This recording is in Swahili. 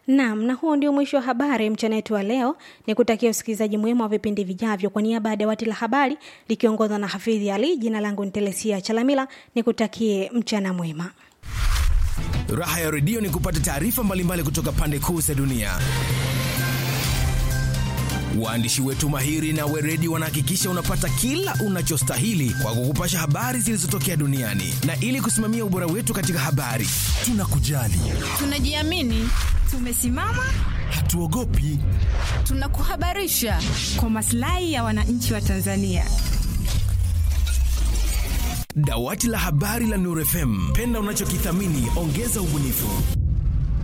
Naam, na huo ndio mwisho wa habari mchana wetu wa leo. Ni kutakia usikilizaji mwema wa vipindi vijavyo. Kwa niaba ya dawati la habari likiongozwa na Hafidhi Ali, jina langu ni Telesia Chalamila, nikutakie mchana mwema. Raha ya redio ni kupata taarifa mbalimbali kutoka pande kuu za dunia. Waandishi wetu mahiri na weredi wanahakikisha unapata kila unachostahili kwa kukupasha habari zilizotokea duniani, na ili kusimamia ubora wetu katika habari, tunakujali, tunajiamini, tumesimama, hatuogopi, tunakuhabarisha kwa maslahi ya wananchi wa Tanzania. Dawati la habari la Nuru FM, penda unachokithamini, ongeza ubunifu.